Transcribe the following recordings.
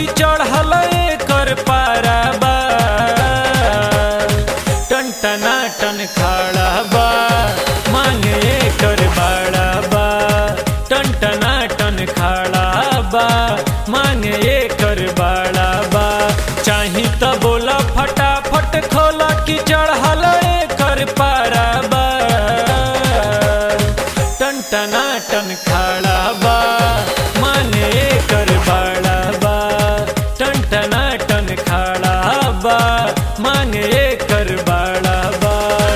कि चढ़ल कर पारा बा टन टना टन खड़ा बा मांगे कर बड़ा बा टन टना टन खड़ा बा मांगे कर बड़ा बा चाही त बोला फटाफट खोला कि चढ़ल कर पारा बा टन टना टन खड़ा बा माने कर बड़ा बा टन टना टन खड़ा बा माने कर बड़ा बा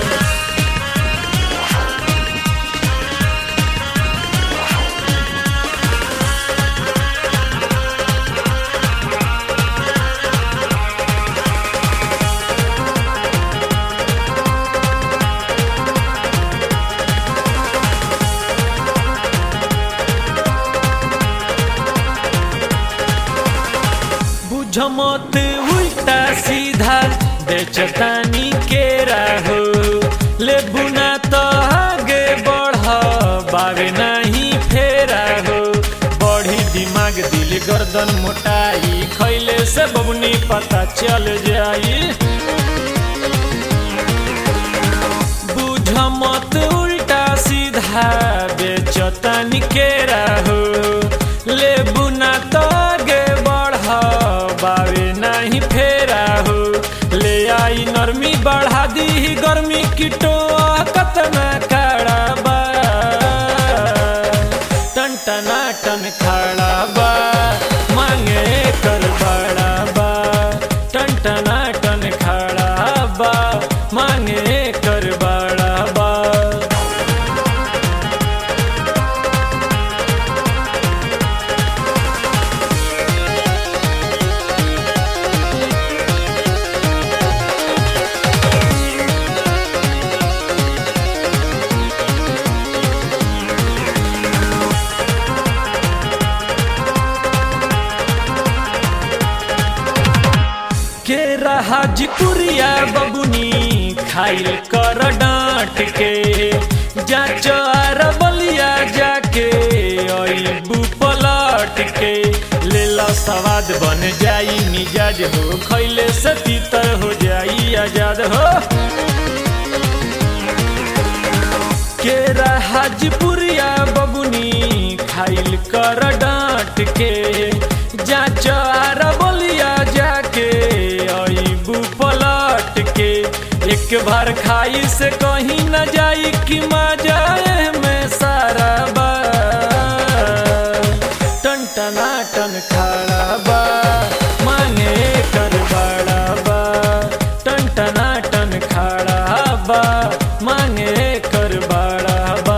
बुझ मत उल्टा सीधा बेचतानी के राहो ले बुना तो आगे बढ़ बावे नहीं फेरा हो बढ़ी दिमाग दिल गर्दन मोटाई खैले से बबनी पता चल जाई बुझ मत उल्टा सीधा बेचतानी के राहो ले बुना तो आगे बढ़ बावे नहीं फेरा हो ले आई नरमी बढ़ा दी गर्मी किटो कतना खड़ा बा टन टना टन खड़ा बा मांगे कर बड़ा बा टन टना टन खड़ा बा मांगे कर बड़ा बा के हाजीपुरिया बबुनी खाइल कर डांट के जाच आर बलिया जाके अबू पलट के ले लो सवाद बन जाई मिजाज हो खैले से तीतर हो जाई आजाद हो केरा हाजीपुरिया बबुनी खाइल कर डांट के जाच आर बलिया जाके अबू पलट के एक बार खाई से कहीं न जाई कि मजा में सारा बा टन टना टन खड़ा बा मांगे कर बड़ा बा टन टना टन खड़ा बा मांगे कर बड़ा बा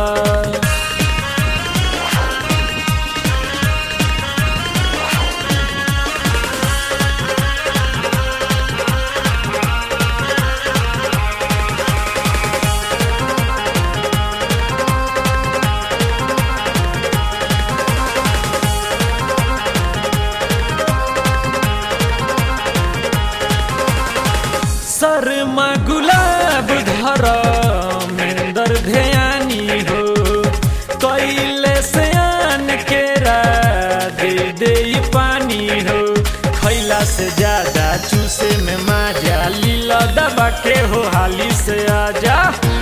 शर्मा गुलाब धर मेंदर ध्यानी हो कैले से आन के दे दे पानी हो खैला से ज्यादा चूसे में माजा लीला दबा के हो हाली से आजा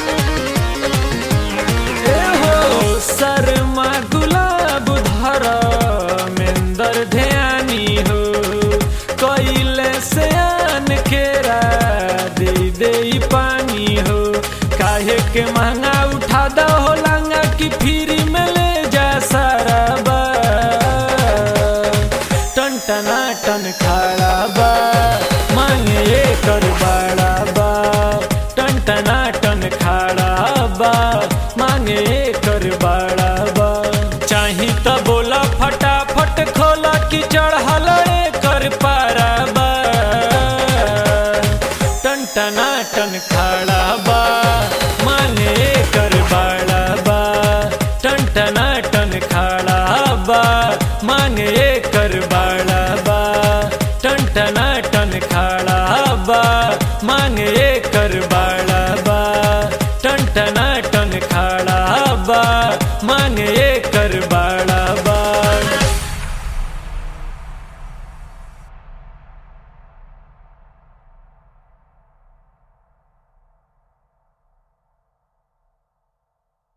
ए हो शर्मा गुलाब धर मेंदर ध्यानी हो कैले से आन के दे दे पानी हो काहे के महंगा उठा दो हो लांगा कि फ्री में ले जा सारा बा टन टना टन खड़ा बा मांगे कर बड़ा बा टन टना टन खड़ा बा मांगे कर बड़ा बा चाही त बोला फटाफट खोला कि चढ़ल कर पारा बा टन टना टन खड़ा बा माने कर बड़ा बा टन टना टन खड़ा बा मांगे कर बड़ा बा टन टना टन खड़ा बा मांगे कर बड़ा